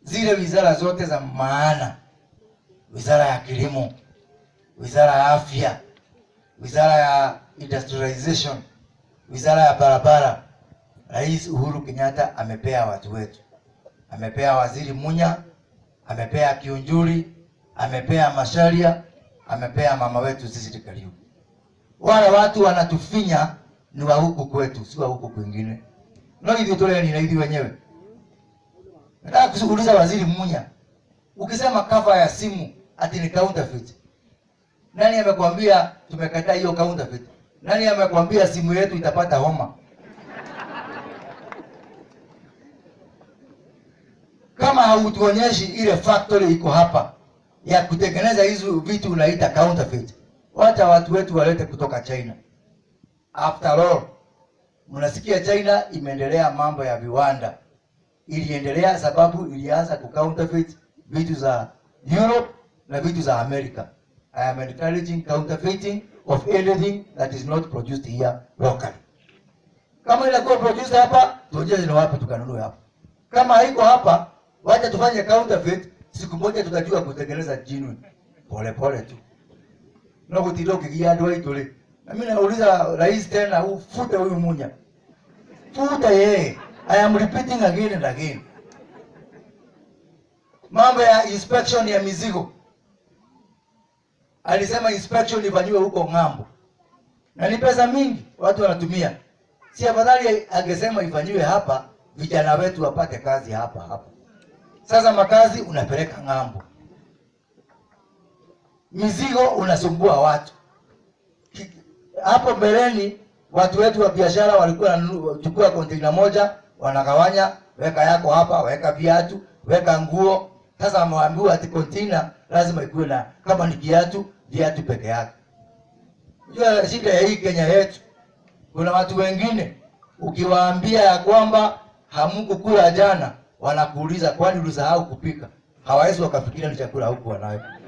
zile wizara zote za maana, wizara ya kilimo, wizara ya afya, wizara ya industrialization, wizara ya barabara. Rais Uhuru Kenyatta amepea watu wetu, amepea waziri Munya, amepea Kiunjuri, amepea Masharia, amepea mama wetu sisi Kariuki. Wale watu wanatufinya ni wa huku kwetu, si wa huku kwingine. No hivyo tole ni na hivi wenyewe. Nataka kushughuliza waziri Munya. Ukisema cover ya simu ati ni counterfeit. Nani amekwambia tumekataa hiyo counterfeit? Nani amekwambia simu yetu itapata homa? Kama hautuonyeshi ile factory iko hapa ya kutengeneza hizo vitu unaita counterfeit, wacha watu wetu walete kutoka China. After all, mnasikia China imeendelea mambo ya viwanda, iliendelea sababu ilianza ku counterfeit vitu za Europe na vitu za America. I am encouraging counterfeiting of anything that is not produced here locally. Kama inakuwa produced hapa, tujue ni wapi tukanunue hapa. Kama haiko hapa, wacha tufanye counterfeit, siku moja tutajua kutengeneza genuine. Pole pole tu. Na kutido kigia ndo itole. Na mimi nauliza rais tena, ufute huyu Munya. Futa yeye. I am repeating again and again. Mambo ya inspection ya mizigo. Alisema inspection ifanywe huko ng'ambo. Na ni pesa mingi watu wanatumia. Si afadhali angesema ifanyiwe hapa, vijana wetu wapate kazi hapa hapa. Sasa makazi unapeleka ng'ambo, mizigo unasumbua watu. Ki- Hapo mbeleni watu wetu wa biashara walikuwa wanachukua container moja, wanagawanya, weka yako hapa, weka viatu, weka nguo. Sasa wameambiwa ati container lazima ikuwe na kama ni viatu, viatu peke yake. Unajua shida ya hii Kenya yetu, kuna watu wengine ukiwaambia ya kwamba hamkukula jana, wanakuuliza kwani ulisahau kupika. Hawawezi wakafikiria ni chakula huku wanayo.